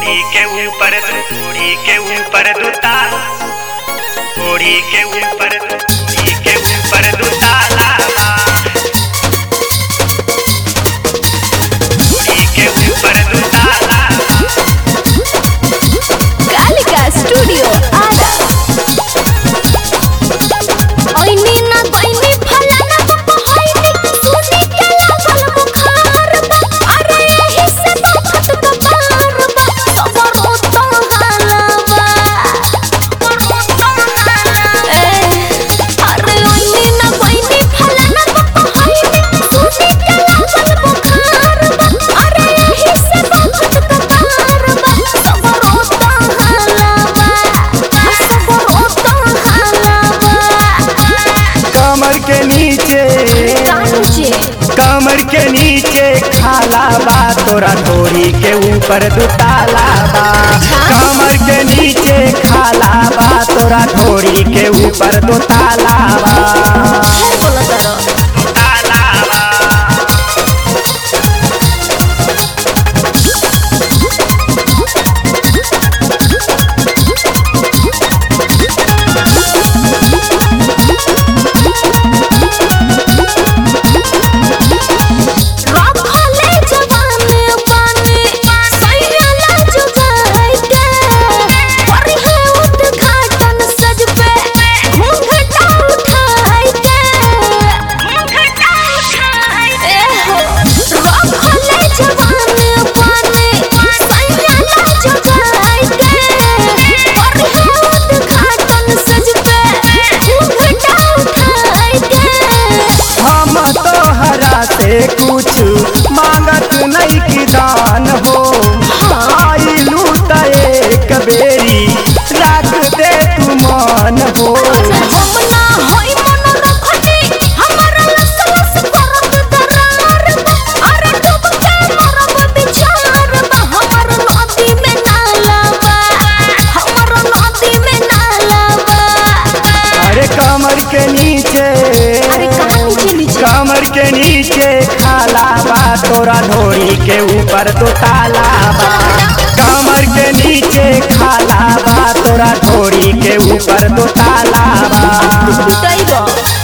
ओढ़ी के ऊपर ओढ़ी के ऊपर दूता ओढ़ी के ऊपर ओढ़ी के ऊपर दूता ओढ़ी के ऊपर दूता कालिका स्टूडियो आरा ओइनी ना गइनी फलाना बाबा होइनी सुनी के लागल बुखार बा अरे यही से बहुत कपार बा सबर तो हालावा सबर तो हालावा अरे ओइनी ना गइनी फलाना बाबा होइनी सुनी के लागल बुखार बा अरे यही से बहुत कपार बा सबर तो हालावा सबर तो हालावा कमर के नीचे कांचे कमर के नीचे खाला बा तोरा ढोरी के ऊपर दुताला बा कमर के नीचे खाला बा तोरा ढोरी के ऊपर दुताला बा ढेर बोला तारो रखले जवाने पानी सैला जुगाई के परिहे उद्घाटन सज पे घूंघटा उठाई के घूंघटा उठाई ए हो रखले जवाने पानी सैला जुगाई के परिहे उद्घाटन सज पे घूंघटा उठाई के हम तोहरा से कुछ मांगत नहीं की दान हो आइलू त एक बेरी रख दे तू मान हो हमना होई मन रखनी हमरा लस लस करत दरार बा अरे डूब के मरब बिचार बा हमर नदी में नाला बा हमर नदी में नाला बा अरे कमर के नीचे अरे कहाँ नीचे नीचे कमर के नीचे खाला बा तोरा ढोरी के ऊपर तो ताला बा कमर के नीचे खाला बा तोरा ढोरी के ऊपर तो ताला बा पिटाइबो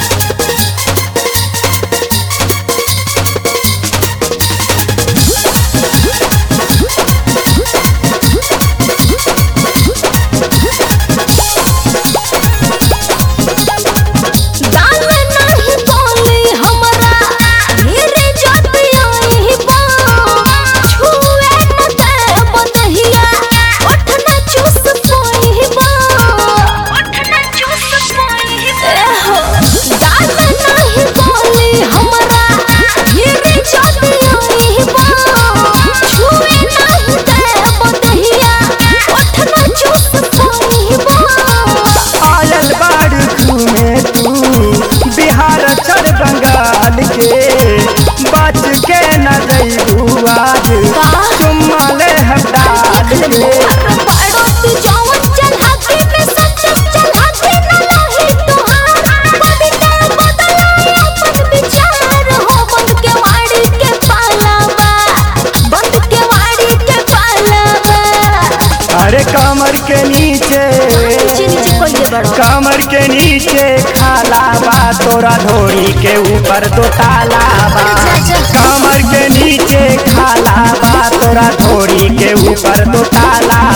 दान नहीं बोली हमरा धीरे जति आई बा छुए न दे बदहिया ओठ न चूस पोई बा ओठ न चूस पोई हो दान नहीं बोली हमरा धीरे जति आई बा छुए नहीं दे बदहिया ओठ न चूस पोई बा आयल बाड़ घूमे तू बिहार चढ़ बंगाल के बच के न जइबू आज चुम्मा ले हटाल के अरे कमर के नीचे कमर के नीचे खाला बा तोरा ढोरी के ऊपर दो ताला बा कमर के नीचे खाला बा तोरा ढोरी के ऊपर दो ताला